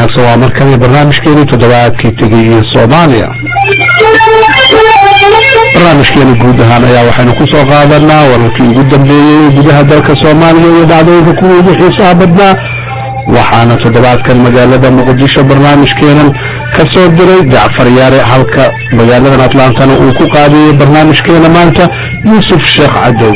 waa markale barnaamijkeeni toddobaadkii tegay iyo soomaaliya barnaamijkeeni guud ahaan ayaa waxaynu ku soo qaadanaa wararkii ugu dambeeyey ee gudaha dalka soomaaliya iyo dhacdooyinka kuwa ugu xiisaha badnaa waxaana toddobaadkan magaalada muqdisho barnaamijkeenan ka soo diray jacfar yaare halka magaaladan atlantana uu ku qaadiyey barnaamijkeena maanta yuusuf sheekh cadow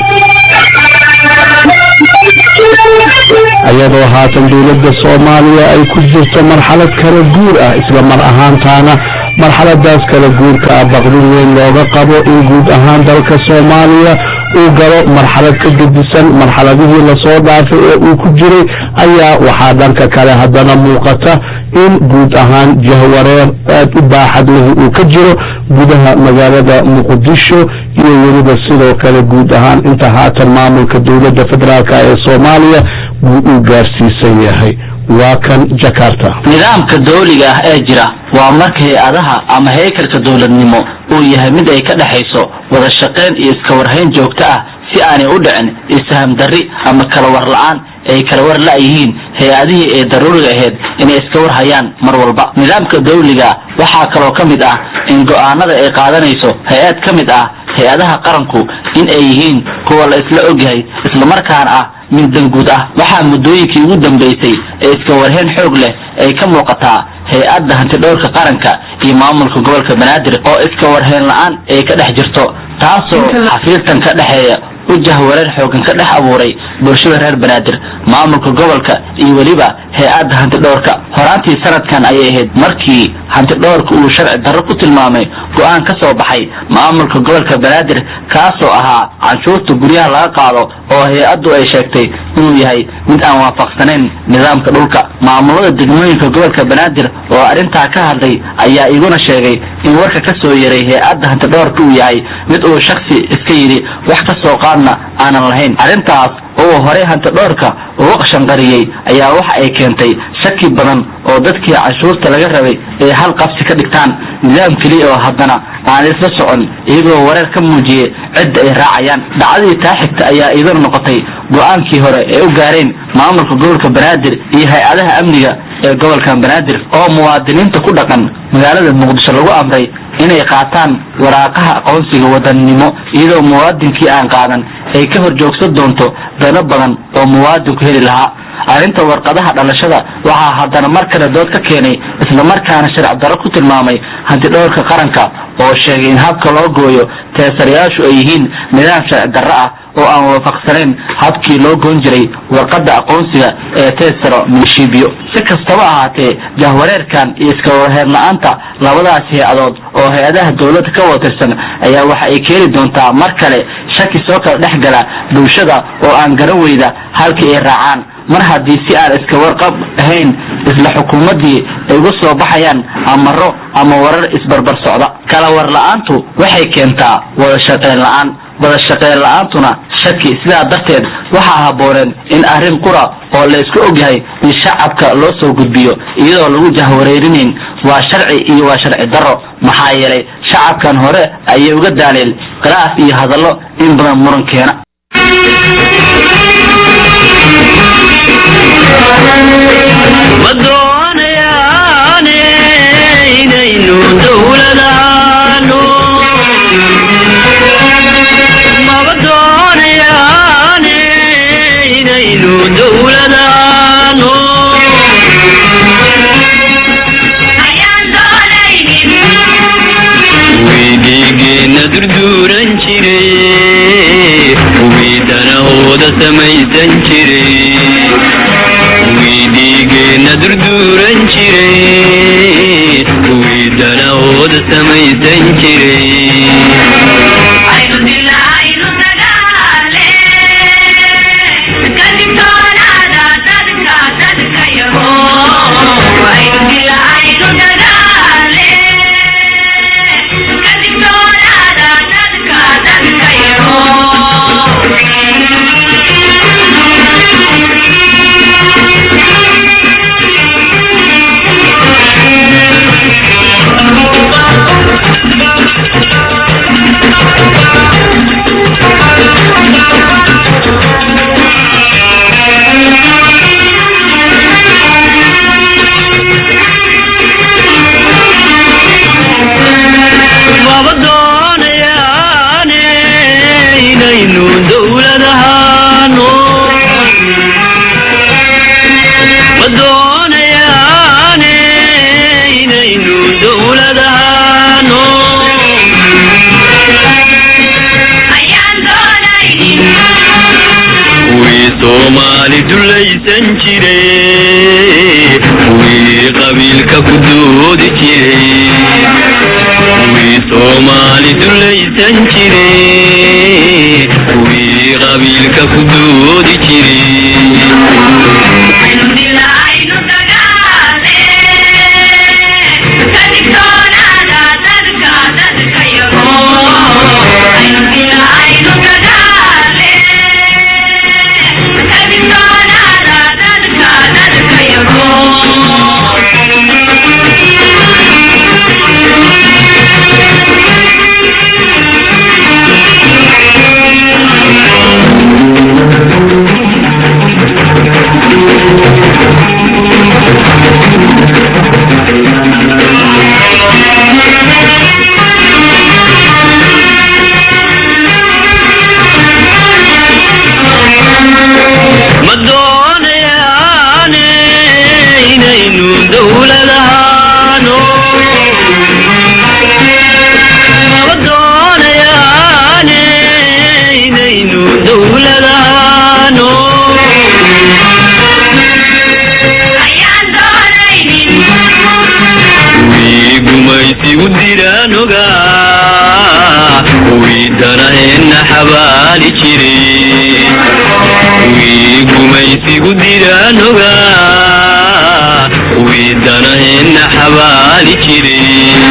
iyadoo haatan dowladda soomaaliya ay ku jirto marxalad kala guur ah isla mar ahaantaana marxaladaas kala guurka ah baqdin weyn looga qabo in guud ahaan dalka soomaaliya uu galo marxalad ka gedisan marxaladihii lasoo dhaafay ee uu ku jiray ayaa waxaa dhanka kale haddana muuqata in guud ahaan jahwareer aad u baaxad leh uu ka jiro gudaha magaalada muqdisho iyo weliba sidoo kale guud ahaan inta haatan maamulka dowladda federaalk ee soomaaliya buu uu gaarsiisan yahay waa kan jakarta nidaamka dawliga ah ee jira waa marka hay-adaha ama heykalka dowladnimo uu yahay mid ay ka dhexayso wada shaqayn iyo iska warhayn joogto ah si aanay u dhicin isaham darri ama kala war la-aan ay kala war la-yihiin hay-adihii ee daruuriga ahayd inay iska war hayaan mar walba nidaamka dawliga waxaa kaloo ka mid ah in go-aanada ay qaadanayso hay-ad ka mid ah hay-adaha qaranku in ay yihiin kuwa la isla ogyahay islamarkaana ah mid danguud ah waxaa muddooyinkii ugu dambeysay ee iska warhayn xoog leh ay ka muuqataa hay-adda hantidhowrka qaranka iyo maamulka gobolka banaadir oo iska warhayn la-aan ay ka dhex jirto taasoo xafiiltan ka dhexeeya u jahwareer xoogan ka dhex abuuray bulshada reer banaadir maamulka gobolka iyo weliba hay-adda hantidhowrka horaantii sanadkan ayay ahayd markii hantidhowrka uu sharci darro ku tilmaamay go-aan ka soo baxay maamulka gobolka banaadir kaasoo ahaa canshuurta guryaha laga qaado oo hay-addu ay sheegtay inuu yahay mid aan waafaqsanayn nidaamka dhulka maamulada degmooyinka gobolka banaadir oo arrintaa ka hadlay ayaa iguna sheegay in warka ka soo yaray hay-adda hantidhowrka uu yahay mid uu shaksi iska yidhi wax ka soo qaadna aanan lahayn arrintaas oo horey hantidhowrka uga shanqariyey ayaa waxa ay keentay shaki badan oo dadkii canshuurta laga rabay ay hal qabsi ka dhigtaan nidaam keliya oo haddana aan isla socon iyagoo wareer ka muujiyey cidda ay raacayaan dhacdadii taa xigta ayaa iyaduna noqotay go-aankii hore ee u gaareen maamulka gobolka banaadir iyo hay-adaha amniga ee gobolka banaadir oo muwaadiniinta ku dhaqan magaalada muqdisho lagu amray inay qaataan waraaqaha aqoonsiga wadannimo iyadoo muwaadinkii aan qaadan ay ka hor joogsan doonto dano badan oo muwaadinku heli lahaa arrinta warqadaha dhalashada waxaa haddana mar kale dood ka keenay islamarkaana sharci darro ku tilmaamay hantidhowrka qaranka oo sheegay in habka loo gooyo teesarayaashu ay yihiin nidaam sharci darro ah oo aan waafaqsanayn habkii loo goon jiray warqadda aqoonsiga ee teesaro milishiibyo si kastaba ahaatee jahwareerkan iyo iska warheer la-aanta labadaas hay-adood oo hay-adaha dowladda ka watirsan ayaa waxa ay keeni doontaa mar kale shaki soo kala dhex gala bulshada oo aan garan weyda halkii ay raacaan mar haddii si aan iska warqab ahayn isla xukuumaddii ay uga soo baxayaan amaro ama warar isbarbar socda kala war la-aantu waxay keentaa wada shaqayn la-aan wada shaqayn la-aantuna shaki sidaa darteed waxaa habbooneen in arrin qura oo la isku ogyahay in shacabka loo soo gudbiyo iyadoo lagu jahwareerinayn waa sharci iyo waa sharci darro maxaa yeelay shacabkan hore ayay uga daaleel khilaaf iyo hadallo in badan muran keena ma doonayaane inaynu dowladaano maba doonayaane inaynu dowladaano wiidhiigeenna durduuran jiray wiidhanahooda samaysan jiray wiidhiigeenna durduuran jiray wiidhanahooda samaysan jiray soomaali dulaysan jiray kuwii qabiilka ku doodi jiray kuwii soomaali dulaysan jiray kuwii qabiilka ku doodi jiray ma doonayaane inaynu dowladahaano ma doonayaane inaynu dowladahaano kuwii gumaysi u diranoga kuwii danaheenna xabaali jiray kuwii gumaysi u diranoga kuwii danaheenna xabaali jiray